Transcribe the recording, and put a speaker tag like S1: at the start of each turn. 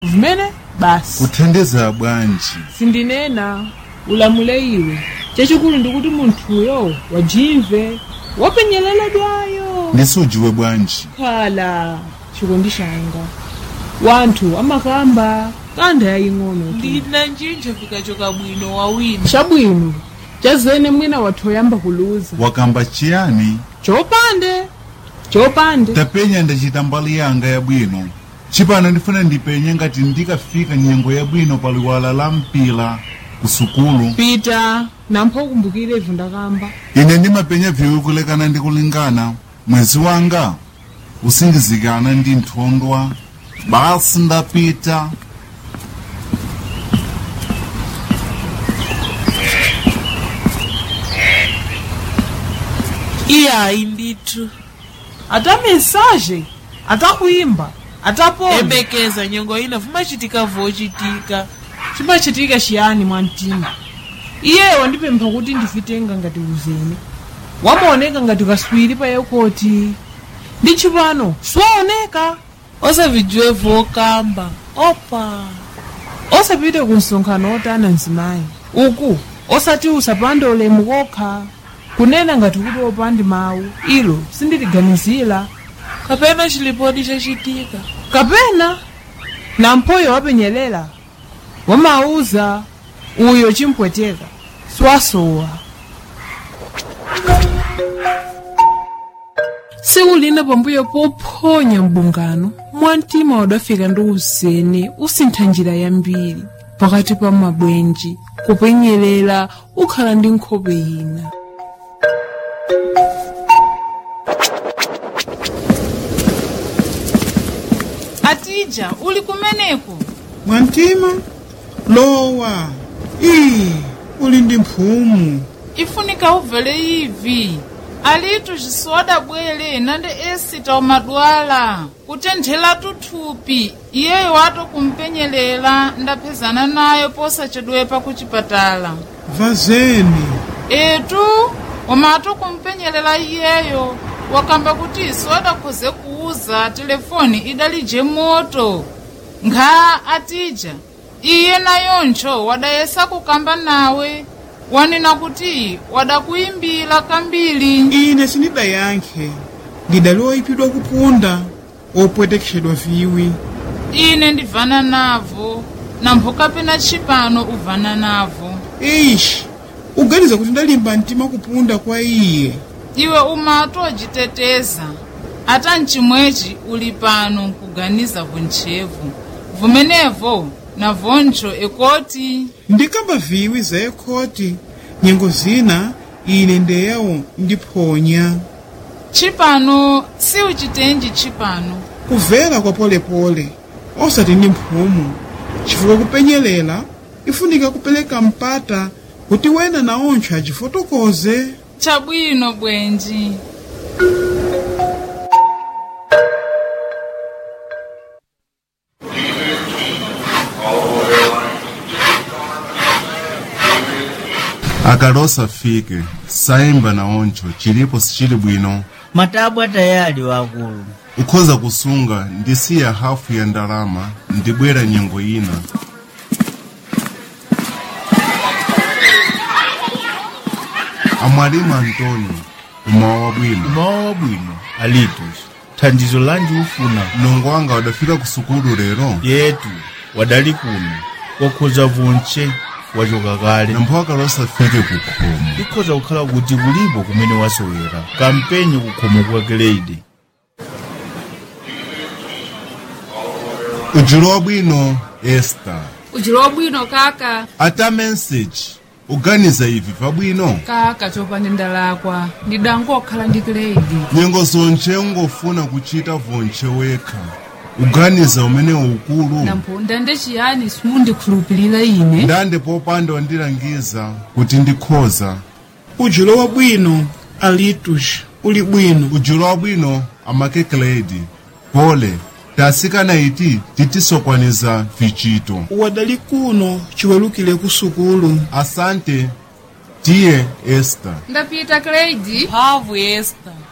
S1: vumene basi
S2: kuthandiza bwanji
S1: sindinena ulamule iwe chachikulu ndikuti munthuyo wajimve wapenyereledwayo
S2: ndisujiwe bwanji
S1: khala chikondi changa wanthu amakamba kanda yaying'ono tu
S3: ndina njinja fikachoka bwino wawina
S1: chabwino chazene mwina wathu oyamba kuluza
S2: wakamba chiyani
S1: chopande chopande
S2: tapenya ndachita mbali yanga yabwino chipano ndifuna ndipenye ngati ndikafika nyengo yabwino pa liwala la mpila ku sukulu
S1: pita nampho ukumbukire ivu ndakamba
S2: ine ndimapenya viwi kulekana ndi kulingana mwezi wanga usingizikana ndi nthondwa basi ndapita
S3: iyayi ndithu
S1: ata mesaje atakuimba atapona
S3: embekeza nyengo ina vumachitika vochitika
S1: chimachitika chiyani mwamtima iye wandipempha kuti ndifitenga ngati uzene wamaoneka ngati kaswiri pa yekoti ndi chipano siwaoneka
S3: osavijiwe vokamba opa
S1: osapite ku msonkhano otana mzimayi uku osati usapande ulemu kokha kunena ngati kuti opandi mawu ilo sindiliganizira
S3: kapena chilipodi chachitika
S1: kapena namphoyo wapenyelela wamauza uyo chimpweteka swasowa tsiku lina pambuyo pophonya mbungano mwamtima wadafika ndi uzene usintha njira yambiri pakati pa mabwenji kupenyelela ukhala ndi nkhope ina
S4: atija uli kumeneko
S5: mwantima lowa ii uli ndi mphumu
S4: ifunika ubvele ivi alitu cisoda bwele nande esita umadwala kutenthela tuthupi iyeyo wato kumpenyelela ndaphezana nayo posachedwepa kuchipatala
S5: vazeni
S4: etu wamato kumpenyelela iyeyo wakamba kuti iso adakhoze kuuza telefoni idalije moto nkha atija iye nayoncho wadayesa kukamba nawe wanena kuti wadakuyimbira kambiri
S5: ine sindidayankhe ndidali oyipidwa kupunda opwetekeshedwa viwi
S4: ine ndivana navo nampho kapena tshipano uvana navo
S5: ishi uganiza kuti ndalimba mtima kupunda kwa iye
S4: iwe umati ojiteteza ata mchimwechi uli pano nkuganiza vuntchevu vumenevo navoncho ekoti
S5: ndikamba viwi za ekhoti nyengo zina ine ndeyawo ndiphonya
S4: tshipano si uchitenji tshipano
S5: kuvela kwa polepole osati ndi mphumu chifukwa kupenyelela ifunika kupereka mpata kuti wena naoncho achifotokoze
S4: chabwino bwenji
S2: akalosa fike sayimba naoncho chilipo sichili bwino
S6: matabwa tayali wakulu
S2: ukhoza kusunga ndisiya hafu ya ndalama ndibwera nyengo ina amwalimu antônio umawa wabwino
S6: umawa wabwino alitus thandizo lanji ufuna
S2: mlongo wanga wadafika ku sukulu lero
S6: yetu wadali kuno wakhoza vonche wachoka kale
S2: nampho akalosa fike ku khomo
S6: ikhoza kukhala kuti kulipo kumene wasowera kampenyi ku khomo kwa grade
S2: ujulo wabwino esta
S7: ujilo wabwino kaka
S2: ata message uganiza ivi pabwino
S7: kaka chopanda ndalakwa ndidangokhala ndi grade
S2: nyengo zonche ungofuna kuchita vonche wekha uganiza umene ukulu
S7: nampho ndande chiyani simundikhulupirira ine
S2: ndande popanda wandilangiza kuti ndikhoza
S5: ujulo wabwino alitus uli bwino
S2: ujulo wabwino amakekeledi pole tasikana iti titisokwaniza vichito
S5: wadali kuno chiwelukire ku sukulu
S2: asante tiye esta
S7: ndapita grade
S3: mphamvu esta